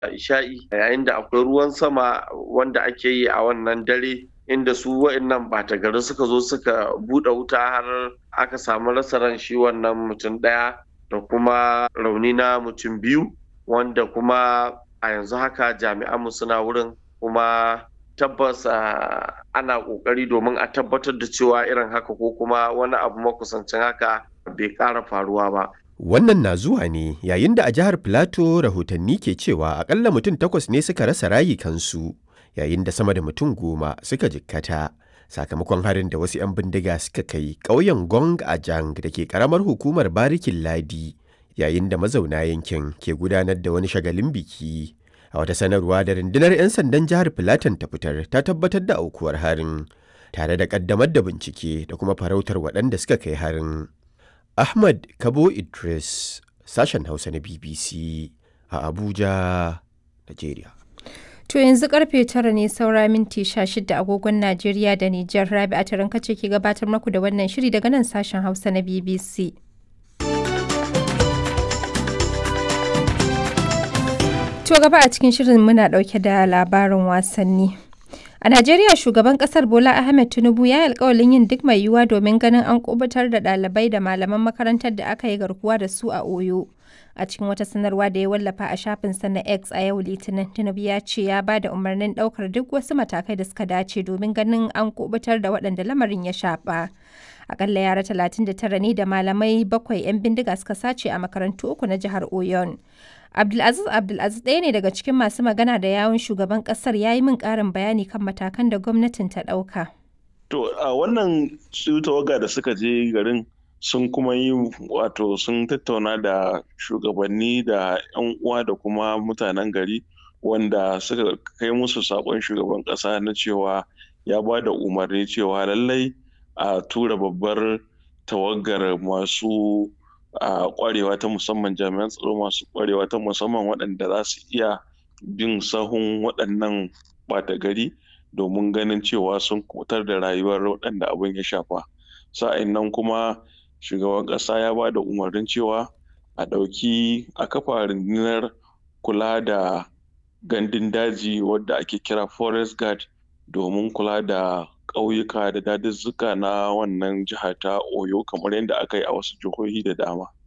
isha'i yayin da akwai ruwan sama wanda ake yi a wannan dare inda su wa'annan ɓata gari suka zo suka buɗe wuta har aka samu rasa ran shi wannan mutum ɗaya da kuma rauni na mutum biyu wanda kuma a yanzu haka jami'anmu suna wurin kuma tabbas ana ƙoƙari domin a tabbatar da cewa irin haka ko kuma wani abu makusancin haka bai ƙara faruwa ba. Wannan na zuwa ne yayin da a jihar Filato rahotanni ke cewa akalla mutum takwas ne suka rasa rayukansu yayin da sama da mutum goma suka jikkata sakamakon harin da wasu 'yan bindiga suka kai ƙauyen Gong a Jang da ke ƙaramar hukumar Barikin Ladi yayin da mazauna yankin ke gudanar da wani shagalin biki. A wata sanarwa da rundunar 'yan sandan jihar Filatan ta fitar ta tabbatar da aukuwar harin tare da ƙaddamar da bincike da kuma farautar waɗanda suka kai harin. Ahmad Kabo Idris, sashen Hausa na BBC a Abuja, Najeriya. To yanzu karfe tara ne saura minti sha shida agogon Najeriya da Nijar Rabi a taron kace ke gabatar maku da wannan shiri daga nan sashen Hausa na BBC. To gaba a cikin shirin muna dauke da labarin wasanni. A Najeriya shugaban kasar Bola Ahmed Tinubu ya yi alkawalin yin duk mai yiwuwa domin ganin an kubutar da ɗalibai da malaman makarantar da aka yi garkuwa da su a Oyo. A cikin wata sanarwa da ya wallafa a shafinsa na X a yau Litinin, Tinubu ya ce ya ba da umarnin ɗaukar duk wasu matakai da suka dace domin ganin an kubutar da waɗanda lamarin ya shafa. Akalla yara 39 ne da malamai bakwai 'yan bindiga suka sace a makarantu uku na jihar Oyon. Abdulaziz Abdulaziz ɗaya ne daga cikin masu magana da yawun shugaban ƙasar ya yi min ƙarin bayani kan matakan da gwamnatin ta ɗauka. To a wannan su tawaga da suka je garin sun kuma yi wato sun tattauna da shugabanni da 'yan uwa da kuma mutanen gari wanda suka kai musu saƙon shugaban ƙasa na cewa ya ba da umarni cewa lallai a tura babbar tawagar masu a kwarewa ta musamman jami'an tsaro masu kwarewa ta musamman waɗanda za su iya bin sahun waɗannan ɓata gari domin ganin cewa sun kutar da rayuwar waɗanda abin ya shafa sa'in nan kuma shugaban ƙasa ya ba da umarnin cewa a ɗauki a kafa rundunar kula da gandun daji wadda ake kira forest guard domin kula da ƙauyuka da daduzzuka na wannan jiha ta oyo kamar yadda aka yi a wasu jihohi da dama